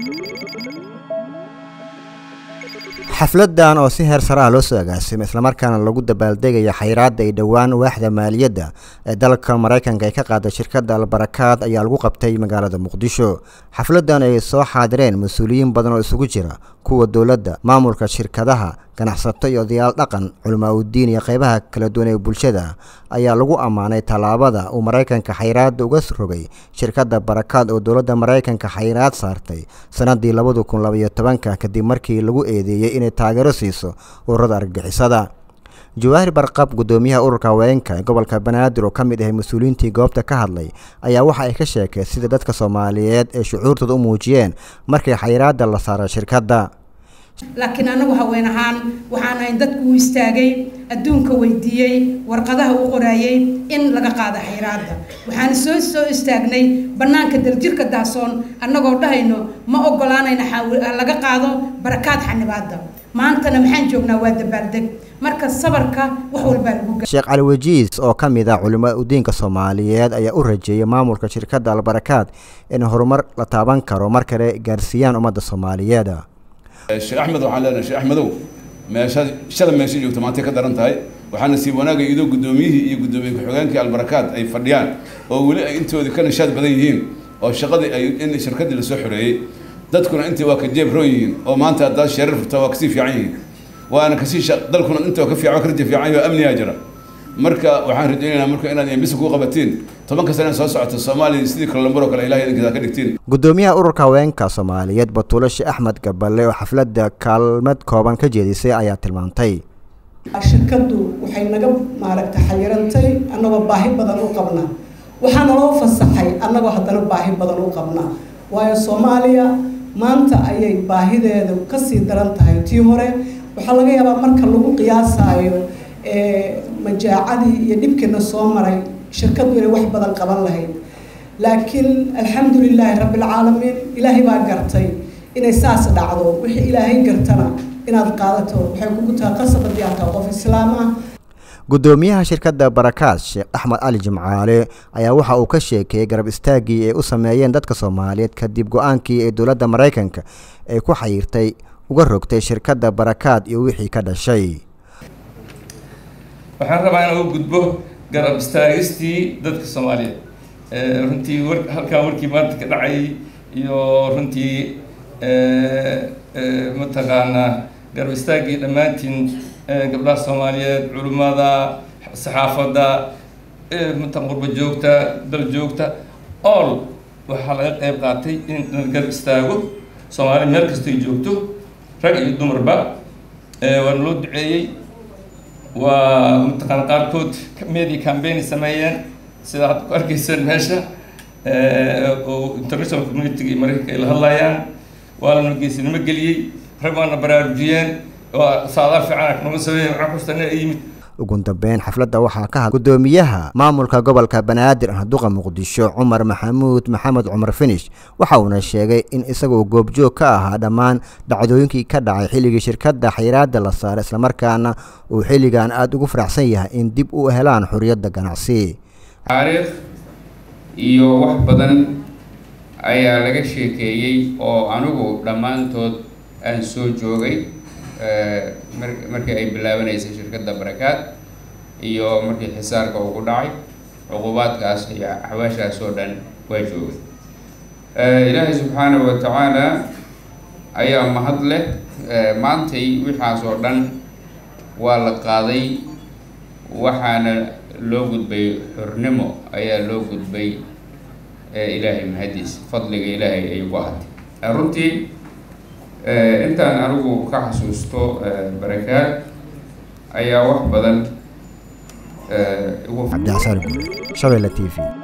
xafladan oo si heer sare ah loo soo agaasimay islamarkaana lagu dabaaldegaya xayiraadda ay dhowaan waaxda maaliyadda ee dalka maraykanka ay ka qaaday shirkadda albarakaad ayaa lagu qabtay magaalada muqdisho xafladan ay soo xaadireen mas-uuliyiin badan oo isugu jira kuwa dowladda maamulka shirkadaha ganacsato iyo odayaal dhaqan culamaa udiin iyo qeybaha kala duwan ee bulshada ayaa lagu ammaanay tallaabada uu maraykanka xayiraadda uga rogay shirkadda barakaad oo dowladda maraykanka xayiraad saartay sannaddii labada kun labaiyo tobanka kadib markii lagu eedeeyey inay taageero siiso ururada argagixisada jawaahir barqab guddoomiyaha ururka haweenka ee gobolka banaadir oo ka mid ahay mas-uuliyiintii goobta ka hadlay ayaa waxa ay ka sheekeen sida dadka soomaaliyeed ee shucuurtooda u muujiyeen markii xayiraadda la saaray shirkadda laakiin anagu haween ahaan waxaan ahayn dadku u istaagay adduunka weydiiyey warqadaha u qoraayey in laga qaado xayraadda waxaan soo soo istaagnay bannaanka daljirka daasoon annagoo dhahayno ma ogolaanayna laga qaado barakaad xanibaadda maantana maxaan joognaa waa dabaaldeg marka sabarka wax walbaa lagu sheekh cali wajiis oo ka mid ah culimada udiinka soomaaliyeed ayaa u rajeeyay maamulka shirkadda albarakaad in horumar la taaban karo mar kale gaarsiiyaan ummadda soomaaliyeed sheekh axmed waxaan leenahay sheekh axmedow meesha shala meesha joogto maantay ka daran tahay waxaana sii wanaagay idoo guddoomiyihii iyo guddoomiye ku-xigeenkii albarakaad ay fadhiyaan oo weli ay intoodii ka nishaad badan yihiin oo shaqadii ay in shirkaddii lasoo xoreeyey dadkuna intii waa ka jeeb roon yihiin oo maanta haddaad sheerar furtaa waa kasii fiican yihiin waana kasii dalkuna inta ka fiican ka raja fiican yahay oo amnigaa jira marka waxaan rajaynaynaa marka inaad embisi ku qabatiin tobanka sane soo socota soomaaliya sidii kalambaro kale ilahay idinkiisa ka dhigtiin guddoomiyaha ururka haweenka soomaaliyeed batuulo sheekh axmed gaballe oo xafladda kaalmad kooban ka jeedisay ayaa tilmaantay shirkaddu waxay naga maaragta xayirantay annagoo baahi badan u qabnaa waxaa naloo fasaxay annagoo haddana baahi badan u qabnaa waayo soomaaliya maanta ayay baahideedu kasii daran tahay tii hore waxaa laga yaabaa marka lagu qiyaasaayo majaacadii iyo dhibkiina soo maray shirkaddu inay wax badan qaban lahayd laakiin alxamdu lilaahi rabbilcaalamiin ilaahay baa gartay inay saas dhacdo wixii ilaahay gartana inaad qaadato waxay kugu tahay qasab haddii aad tahay qof islaam ah guddoomiyaha shirkadda barakaad sheekh axmed cali jimcaale ayaa waxa uu ka sheekeeyey garab istaaggii ay u sameeyeen dadka soomaaliyeed kadib go-aankii ee dowladda maraykanka ay ku xayirtay uga rogtay shirkadda barakaad iyo wixii ka dhashay waxaan rabaa inaan u gudbo garab istaagistii dadka soomaaliyeed runtii war halkaa warkii maanta ka dhacay iyo runtii mataqaanaa garab istaaggii dhammaantiin gabdhaha soomaaliyeed culimmada saxaafadda matan qurba joogta dal joogta all waxaa laga qeyb qaatay in la garab istaago soomaaliya meel kastoy joogto rag iyo dumarba waana loo duceeyey waa mataqaana qaarkood media campaign sameeyeen sida hadda ku arkayseen meesha oo international community iyo maraykanka ay la hadlayaan waa lana geesinimo geliyey rag waana baraarujiyeen oo saadaal fiican noga sameeyeen waxaan kustana yimid ugu dambeyn xafladda waxaa ka had guddoomiyaha maamulka gobolka banaadir ahduqa muqdisho cumar maxamuud maxamed cumar finish waxa uuna sheegay in isagoo goobjoog ka ahaa dhammaan dhacdooyinkii ka dhacay xilligii shirkadda xayiraadda la saaray islamarkaana uu xilligan aada ugu faraxsan yahay in dib u helaan xorriyadda ganacsi taariikh iyo wax badan ayaa laga sheekeeyey oo anigu dhammaantood aan soo joogay markii ay bilaabanaysay shirkadda barakaad iyo markii xisaarka ugu dhacay cuqubaadkaas iyo xawaashaas oo dhan waa joogay ilaahay subxaanahu wa tacaala ayaa mahad leh maantay wixaas oo dhan waa la qaaday waxaana loo gudbay xornimo ayaa loo gudbay ilaahay mahadiis fadliga ilaahay ay ku ahatay runtii intaan anigu ka xasuusto barakaad ayaa wax badan cabdixasaan shabeelle t v